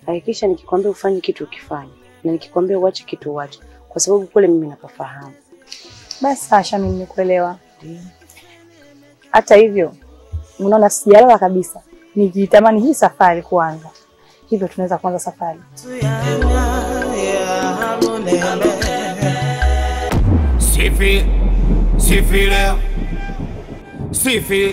hakikisha nikikwambia ufanye kitu ukifanye, na nikikwambia uache kitu uache, kwa sababu kule mimi napafahamu. Basi Sasha, mimi nimekuelewa. Hata hivyo, unaona sijalala kabisa, nikitamani hii safari kuanza, hivyo tunaweza kuanza safari. Sifi, sifi leo, sifi.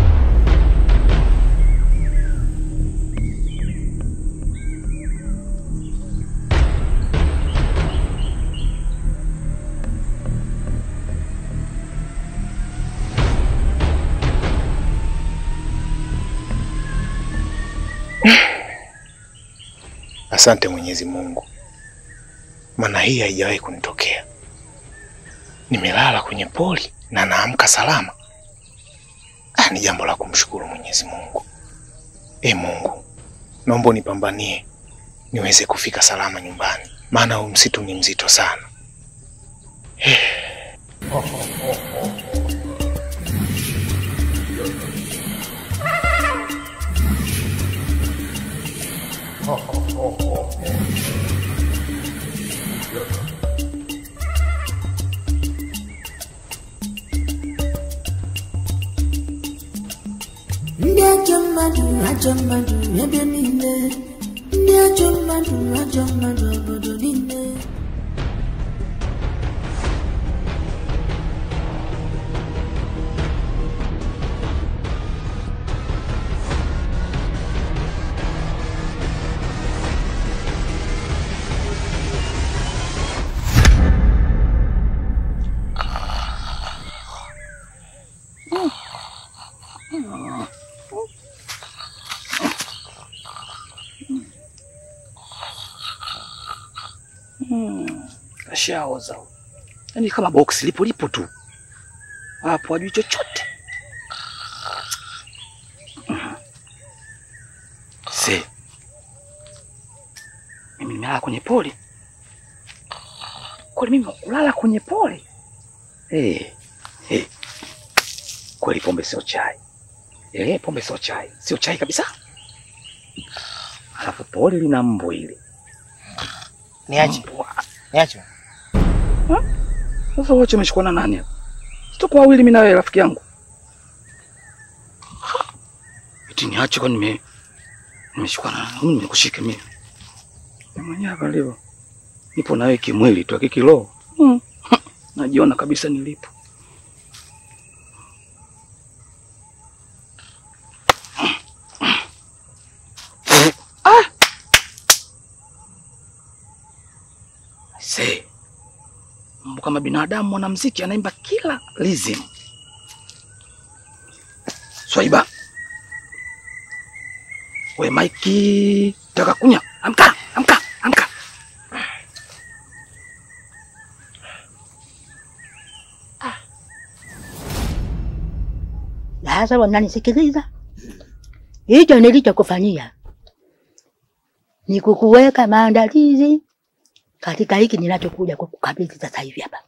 Asante Mwenyezi Mungu, maana hii haijawahi kunitokea. Nimelala kwenye poli na naamka salama. Ah, ni jambo la kumshukuru Mwenyezi Mungu. E Mungu, naomba unipambanie niweze kufika salama nyumbani, maana huu msitu ni mzito sana. ndị ajọ mmadụ ajọ mmadụ ebe niile ndị ajọ mmadụ ajọ mmadụ obodo niile Ashaoza yaani kama boksi lipo lipo tu hapo, hajui chochote. Se, mimi nimelala kwenye poli kweli? Mimi kulala kwenye poli? Hey, hey. Kweli pombe sio chai. Eh, pombe sio chai, sio chai kabisa. Alafu poli lina mbu ile Niache. Niache. Sasa wote umeshikwa na nani hapa? Tuko wawili mimi na wewe rafiki yangu. Eti niache kwa nime nimeshikwa na mimi nimekushika mimi. Mimi mwenyewe hapa leo. Nipo na wewe kimwili tu kikiroho. Hmm. Najiona kabisa nilipo. Ah! See. Mambo kama binadamu mwanamuziki anaimba kila rhythm. Swaiba. We Maiki, taka kunya. Amka, amka, amka. Sasa wananisikiliza? Hicho nilichokufanyia ni kukuweka maandalizi katika hiki ninachokuja kukukabidhi sasa hivi hapa,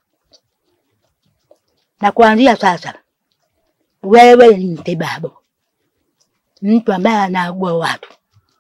na kuanzia sasa wewe ni mtibabu, mtu ambaye anaagua watu.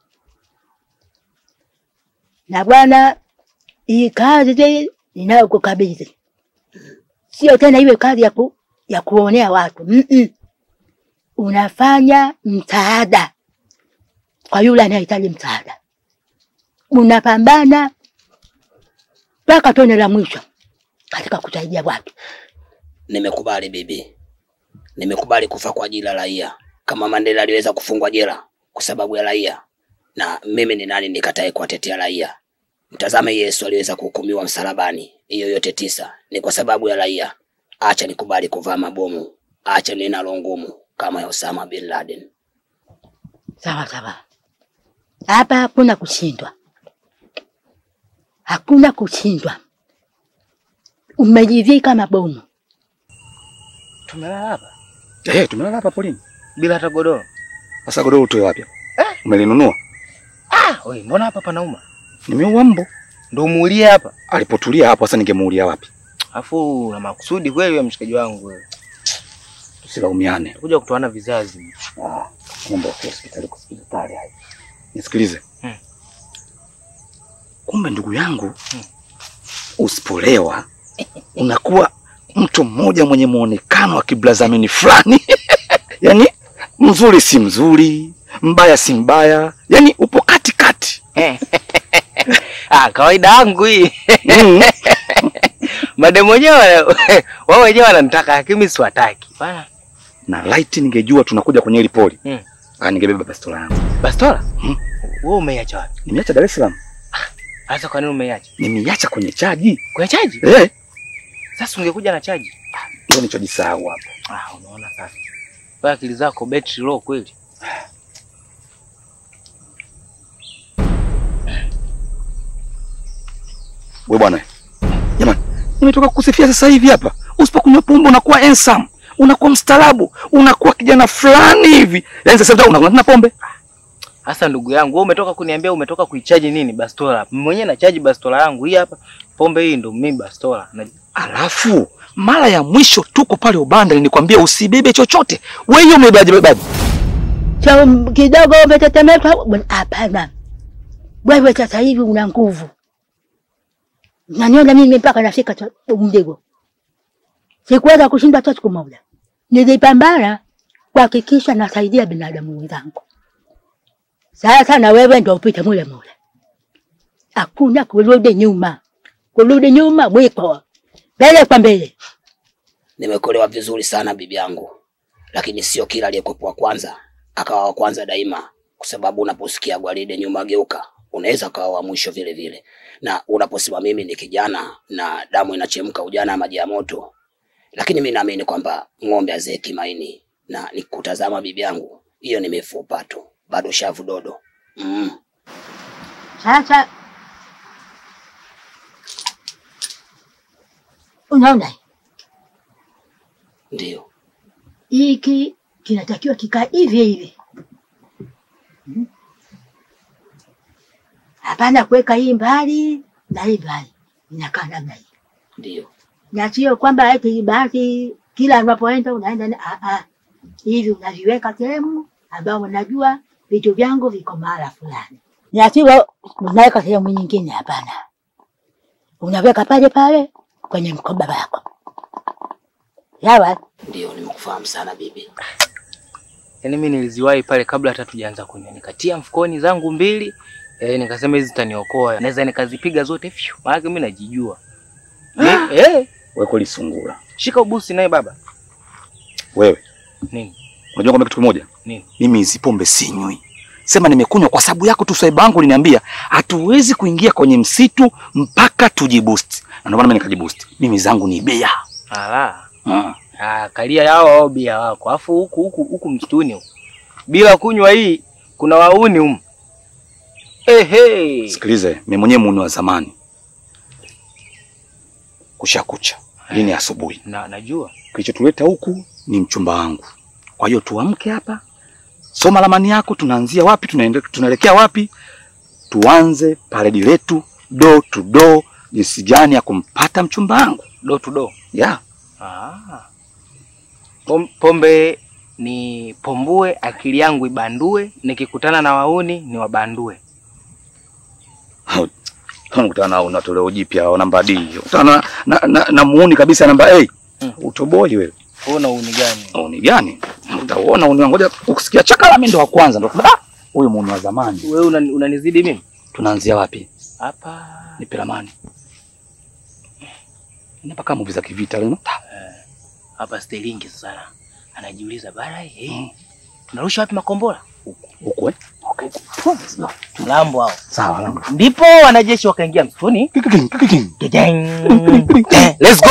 Na bwana, hii kazi ninayokukabidhi sio tena iwe kazi ya, ku, ya kuonea watu mm -mm. Unafanya msaada kwa yule anayehitaji msaada, unapambana mpaka tone la mwisho katika kusaidia watu. Nimekubali bibi, nimekubali kufa kwa ajili ya raia, kama Mandela aliweza kufungwa jela kwa sababu ya raia, na mimi ni nani nikatae kuwatetea raia? Mtazame Yesu aliweza kuhukumiwa msalabani, hiyo yote tisa ni kwa sababu ya raia. Acha nikubali kuvaa mabomu, acha ninalo ngumu kama ya Osama bin Laden. Sawa sawa, hapa hakuna kushindwa, hakuna kushindwa. Umejivika mabomu. Tumelala hapa Eh, tumelala hapa polini. bila hata godoro. Sasa godoro utoe wapi? Eh, umelinunua? Ah, wewe mbona hapa panauma? Nimeua mbu. Ndio muulie hapa. Alipotulia hapo sasa ningemuulia wapi? Afu na makusudi kweli wewe mshikaji wangu wewe. Tusilaumiane. Kuja kutoana vizazi. Ah, mambo ya hospitali kwa hospitali haya. Nisikilize. Hmm. kumbe ndugu yangu, usipolewa unakuwa mtu mmoja mwenye muonekano wa kiblazamini fulani yaani mzuri si mzuri, mbaya si mbaya, yaani upo katikati. Ah, kawaida yangu hii. Mm. Mademu wenyewe wao wenyewe wananitaka lakini siwataki. Bana. na light ningejua tunakuja kwenye hili poli Mm. ah, ningebeba bastola yangu. Bastola? Mm. Wewe umeiacha wapi? Nimeacha Dar es Salaam, Sasa kwa nini umeiacha? nimeiacha kwenye chaji Kwa chaji? eh, Sasa ungekuja na chaji. ndio nilichojisahau hapo. Ah, unaona sasa. Wewe akili zako battery low kweli. We bwana, jamani, nimetoka kukusifia sasa hivi hapa. Usipokunywa pombe unakuwa handsome, unakuwa mstaarabu, unakuwa kijana fulani hivi. Yaani sasa hivi unakunywa tena pombe. Sasa ndugu yangu, wewe umetoka kuniambia umetoka kuichaji nini bastola? Mimi mwenyewe nachaji bastola yangu hii hapa. Pombe hii ndo mimi bastola. Na Alafu mara ya mwisho tuko pale Ubanda nilikwambia usibebe chochote. Wewe hiyo umebebaje bebaje? Cha kidogo umetetemeka. Bwana, Hapana, wewe sasa hivi una nguvu. Naniona mimi mpaka nafika cha- mdigo, sikuweza kushinda hata siku moja. Nilipambana kuhakikisha nasaidia binadamu wenzangu. Sasa na wewe ndio upite mule mule, hakuna kurudi nyuma. Kurudi nyuma mwiko, mbele kwa mbele. Nimekuelewa vizuri sana bibi yangu, lakini sio kila aliyekuwa wa kwanza akawa wa kwanza daima, kwa sababu unaposikia gwaride nyuma geuka, unaweza kawa wa mwisho vile vile. Na unaposema mimi ni kijana na damu inachemka, ujana maji ya moto, lakini mimi naamini kwamba ng'ombe hazeeki maini, na nikutazama bibi yangu, hiyo ni mifupa tu, bado shavu dodo. Mm. Sasa unaona Ndio hiki kinatakiwa kikaa hivi hivi, Hmm? hapana kuweka hii mbali na hii mbali, inakaa namna hii, ndio na sio kwamba eti basi kila unapoenda unaenda na ah, ah. hivi unaviweka sehemu ambao unajua vitu vyangu viko mahala fulani, na sio unaweka sehemu nyingine. Hapana, unaweka pale pale kwenye mkoba wako, sawa? ndio, nimekufahamu sana bibi. Yaani mimi niliziwahi pale kabla hata tujaanza kunywa. Nikatia mfukoni zangu mbili, eh, nikasema hizi zitaniokoa. Naweza nikazipiga zote fyu. Maana mimi najijua. Ni- Eh, Wewe kweli sungura. shika ubusi naye baba. Wewe Nini? unajua kwamba kitu kimoja? Nini? Mimi hizi pombe sinywi. Sema nimekunywa kwa sababu yako tu, swaiba yangu liniambia hatuwezi kuingia kwenye msitu mpaka tujiboost. Na ndio maana mimi nikajiboost. Mimi zangu ni bia. Ala. Ah. Ah, kalia yao au bia wako. Alafu huku huku huku msituni huku. Bila kunywa hii kuna wauni humu. Ehe. Sikilize, mimi mwenyewe muuni wa zamani. Kushakucha. Lini asubuhi. Na najua. Kilichotuleta huku ni mchumba wangu. Kwa hiyo tuamke hapa, soma ramani yako, tunaanzia wapi, tunaende- tunaelekea wapi, tuanze paredi letu do to do, jinsi gani ya kumpata mchumba wangu. Do to do. Yeah. Ah. Pom, pombe ni pombue, akili yangu ibandue, nikikutana na wauni ni wabandue. Unakutana na una toleo jipya au namba D. Unakutana na, na, na, na muuni kabisa namba A. Mm. Utoboi wewe. Una uni gani? Muuni gani? Utaona uni ngoja ukusikia chakala mimi ndo wa kwanza ndo. Ah, huyu muuni wa zamani. Wewe unani- unanizidi mimi? Tunaanzia wapi? Hapa Nipe ramani. Inapaka movie za kivita leo. hapa Sterling sana. Anajiuliza bara eh. Tunarusha wapi makombora? Huko eh? Mlambo hao. Sawa langu. Ndipo wanajeshi wakaingia msituni. Kiking, kiking. Kijang. Eh, Let's go.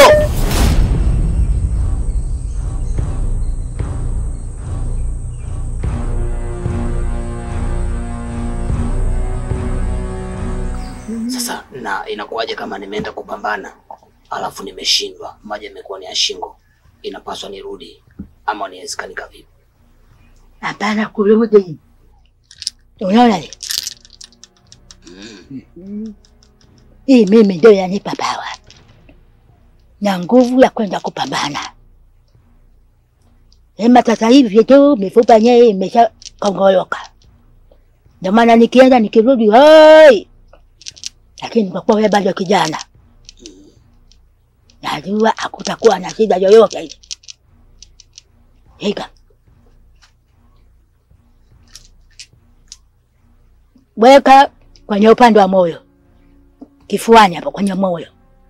Sasa na inakuwaje kama nimeenda kupambana alafu nimeshindwa, maji yamekuwa ni ya shingo, inapaswa nirudi ama niwezekanika vipi? Hapana kurudi. Unaona le? Hii mimi ndio yanipa pawa na nguvu ya kwenda kupambana. Ema sasa hivi tu mifupa yenyewe imesha kongoloka, ndio maana nikienda nikirudi, hoi, lakini kwa kuwa wewe bado kijana, najua hakutakuwa na shida yoyote ile. Hika weka kwenye upande wa moyo, kifuani hapo kwenye moyo.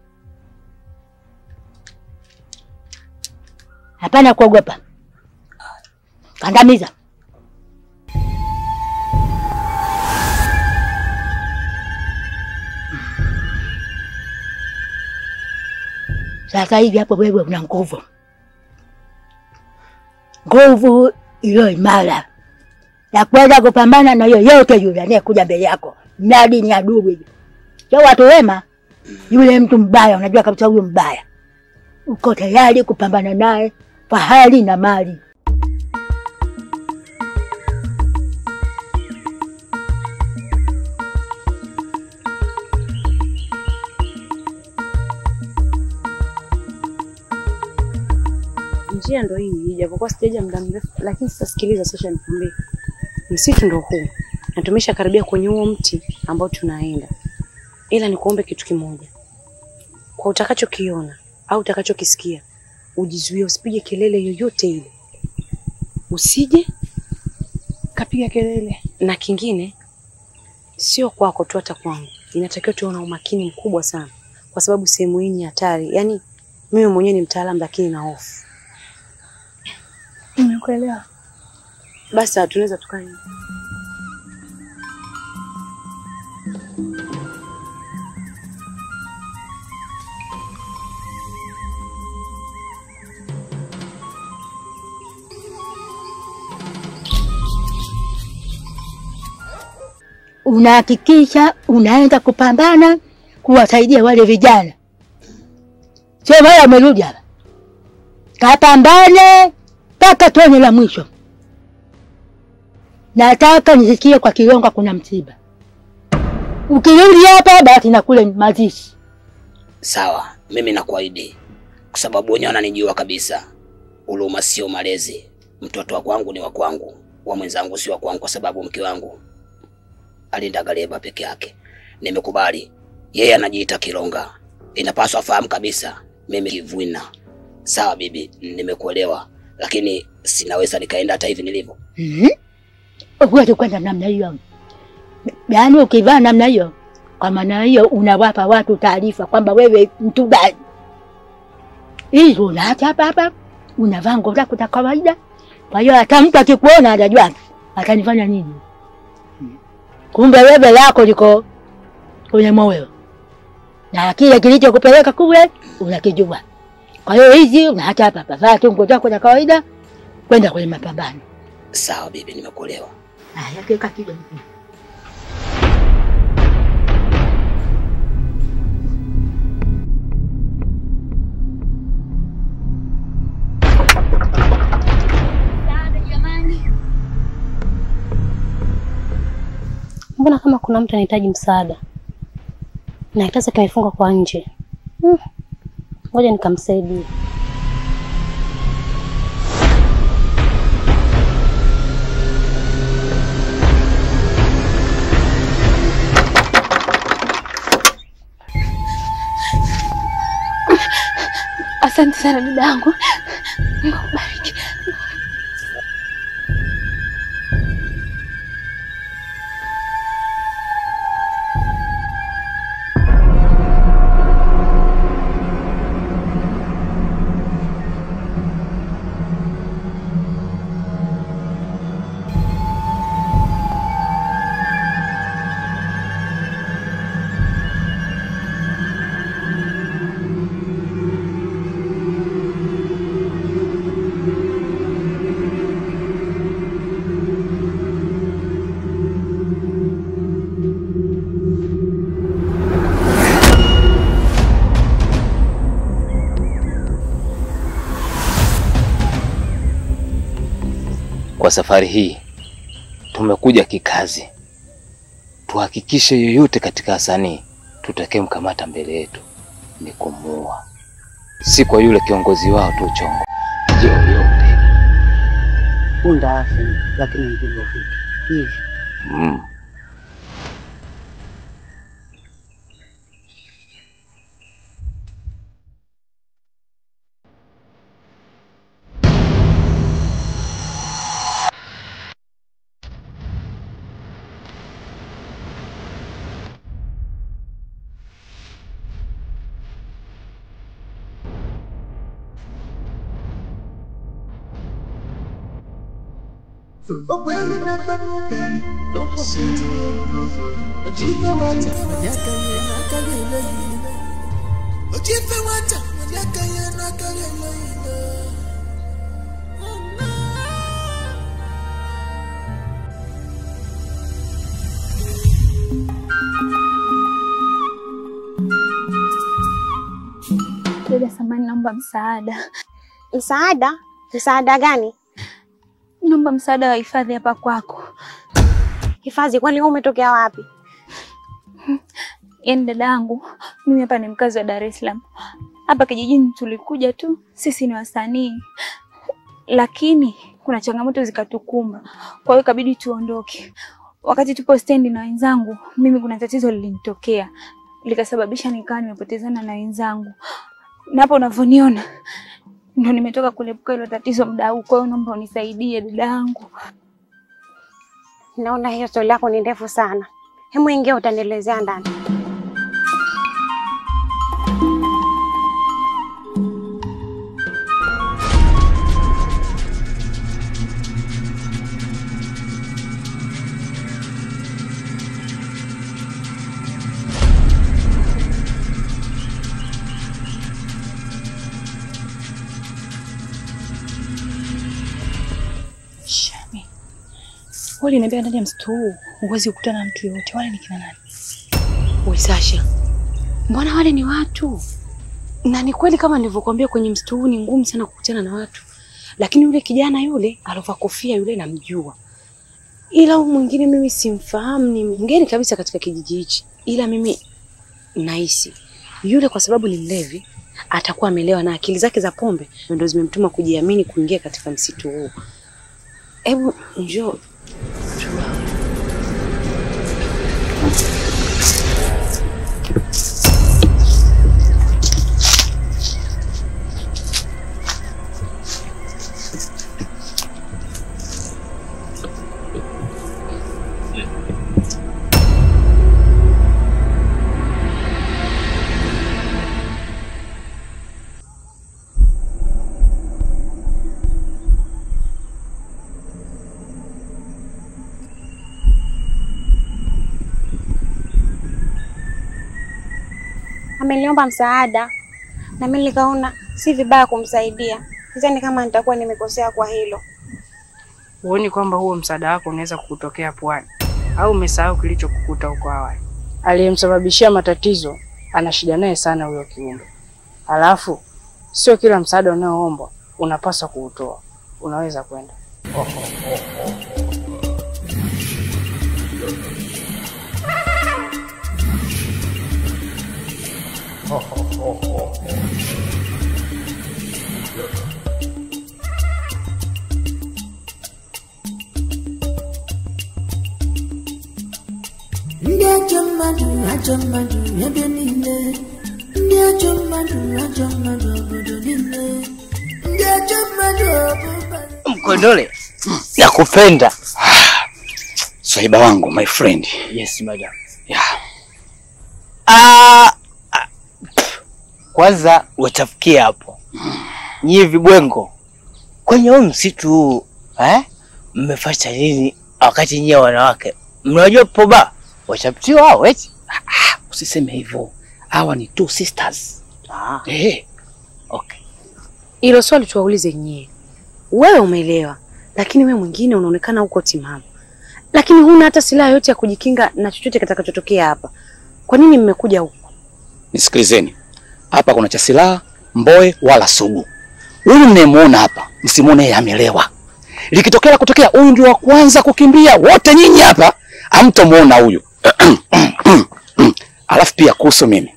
Hapana kuogopa, kandamiza. Sasa hivi hapo wewe una nguvu, nguvu iliyo imara ya kuweza kupambana na yoyote yule anayekuja mbele yako, mradi ni adui. Sio watu wema, yule mtu mbaya, unajua kabisa huyo mbaya, uko tayari kupambana naye kwa hali na mali. Njia ndo hii, ijapokuwa sijaja muda mrefu, lakini sasa sikiliza, sasa nikwambie, msitu ndo huu na tumesha karibia kwenye huo mti ambao tunaenda, ila nikuombe kitu kimoja, kwa utakachokiona au utakachokisikia ujizuie, usipige kelele yoyote ile, usije kapiga kelele. Na kingine sio kwako tu, hata kwangu inatakiwa tuwe na umakini mkubwa sana, kwa sababu sehemu hii ni hatari. Yaani mimi mwenyewe ni mtaalamu, lakini na hofu. Nimekuelewa. Basi sawa, tunaweza tukae. Unahakikisha unaenda kupambana kuwasaidia wale vijana, sio wale wamerudi hapa. Kapambane mpaka tone la mwisho. Nataka nisikie kwa Kilonga kuna msiba. Ukirudi hapa basi na kule mazishi. Sawa, mimi nakuahidi, kwa sababu wenyewe wananijua kabisa. Huruma sio malezi. Mtoto wa kwangu ni wa kwangu, wa mwenzangu si wa kwangu, kwa sababu mke wangu alindaga leba peke yake. Nimekubali, yeye anajiita Kilonga, inapaswa afahamu kabisa mimi Kivwina. Sawa bibi, nimekuelewa, lakini sinaweza nikaenda hata hivi nilivyo. Mhm. Huwezi kwenda namna hiyo. Yaani ukivaa namna hiyo, kwa maana hiyo unawapa watu taarifa kwamba wewe mtu gani. Hii unaacha hapa hapa, unavaa nguo zako za kawaida. Kwa hiyo hata mtu akikuona atajua atanifanya nini. Kumbe wewe lako liko kwenye moyo, na kile kilichokupeleka kule unakijua. Kwa hiyo hizi unaacha hapa hapa, vaa tu nguo zako za kawaida, kwenda kwenye mapambano. Sawa bibi, nimekuelewa. Haya, keka kidogo. Mbona kama kuna mtu anahitaji msaada na kitasa kimefunga kwa nje? Hmm. Ngoja nikamsaidie. Asante sana dada yangu. Mungu akubariki. Kwa safari hii tumekuja kikazi, tuhakikishe yoyote katika wasanii tutakayemkamata mbele yetu ni kumuua, si kwa yule kiongozi wao tu chongo yoyote. Punda afe, lakini mzigo ufike. Hivi Mm. Dada samani, naomba msaada. Msaada? Msaada gani? Naomba msaada wa hifadhi hapa kwako. Hifadhi? Kwani wewe umetokea wapi? Yaani dada yangu, mimi hapa ni mkazi wa Dar es Salaam. Hapa kijijini tulikuja tu, sisi ni wasanii, lakini kuna changamoto zikatukumba, kwa hiyo ikabidi tuondoke. Wakati tupo stendi na wenzangu, mimi kuna tatizo lilinitokea likasababisha nikawa nimepotezana na wenzangu, na hapo unavyoniona ndo nimetoka kulepuka hilo tatizo muda huu. Kwa hiyo naomba unisaidie dada yangu. Naona hiyo stori yako ni ndefu sana. Hemu ingia, utanielezea ndani. Shami, wale niambia ndani ya msitu huu huwezi kukutana na mtu yoyote. Wale ni kina nani? We Sasha, mbona wale ni watu? Na ni kweli kama nilivyokuambia, kwenye msitu huu ni ngumu sana kukutana na watu, lakini yule kijana yule alovaa kofia yule namjua, ila huyu mwingine mimi simfahamu, ni mgeni kabisa katika kijiji hichi, ila mimi nahisi yule, kwa sababu ni mlevi, atakuwa amelewa na akili zake za pombe ndio zimemtuma kujiamini kuingia katika msitu huu. Hebu njoo Ameniomba msaada na mimi nikaona si vibaya kumsaidia. Sidhani kama nitakuwa nimekosea kwa hilo. Huoni kwamba huo msaada wako unaweza kukutokea pwani, au umesahau kilichokukuta huko awali? Aliyemsababishia matatizo ana shida naye sana huyo kiumbe. Alafu sio kila msaada unaoombwa unapaswa kuutoa. Unaweza kwenda. ndị ajọ mmadụ ajọ mmadụ ebe niile ndị ajọ mmadụ ajọ mmadụ obodo niile ndị ajọ mmadụ ọbụba Mkondole, nakupenda. Swaiba wangu, my friend. Yes, madam. Yeah. Ah, ah, pff, kwanza watafikie hapo. Nyie vibwengo kwenye huu msitu huu eh, mmefanya nini wakati nyie wanawake mnajua poba wachaptiwa hao eti? Usiseme hivyo, hawa ni two sisters. Ah, Eh, Hilo swali tuwaulize nyie. Wewe umeelewa, lakini wewe mwingine unaonekana uko timamu, lakini huna hata silaha yote ya kujikinga na chochote kitakachotokea hapa. Kwa nini mmekuja huku? nisikilizeni, hapa kuna cha silaha mboe wala sugu. Huyu mnayemuona hapa, msimuone yeye amelewa. Likitokea la kutokea, huyu ndio wa kwanza kukimbia. Wote nyinyi hapa hamtamuona huyu. Alafu pia kuhusu mimi,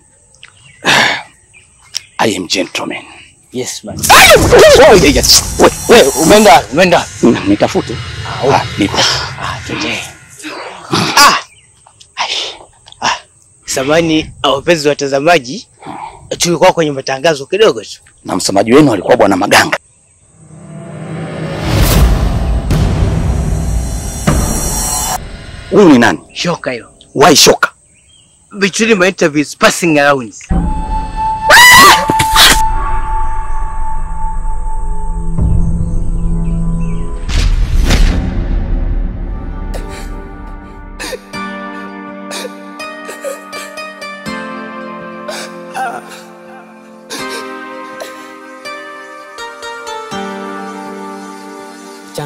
I am gentleman. Yes, madam. Oh, yeah, yes. We, we, umeenda umeenda nitafute. Ah, nipo. Ah, twende. Samani wapenzi watazamaji, tulikuwa kwenye matangazo kidogo tu. Na msemaji wenu alikuwa bwana Maganga. Huyu ni nani? Shoka hilo. Why shoka? Between my interviews passing around.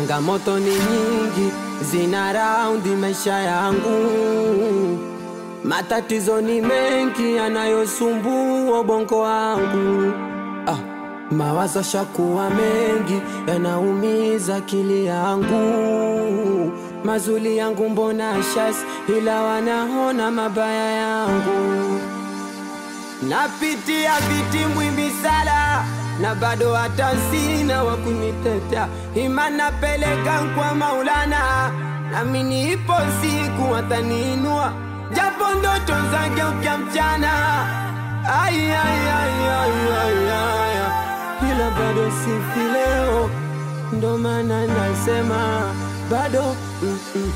Changamoto ni nyingi, zina raundi maisha yangu. Matatizo ni mengi yanayosumbua ubongo wangu. Ah, mawazo shakuwa mengi yanaumiza akili yangu. Mazuri yangu mbona shasi, ila wanaona mabaya yangu. Napitia vitimbwi misala na bado hata sina wa kunitetea. Imani napeleka kwa Maulana, nami nipo siku wataniinua, japo ndoto zake ukia mchana. Ai, ai, ai, ai, ai, ai, ai. ila bado sifi leo, ndo maana nasema bado mm, mm.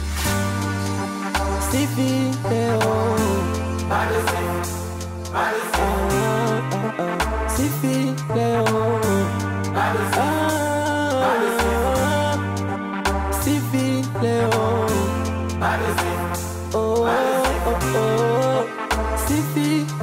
sifi leo bado sifi. Ah, ah, ah. Sifi leo Ah, Sifi leo Oh, oh, oh. Sifi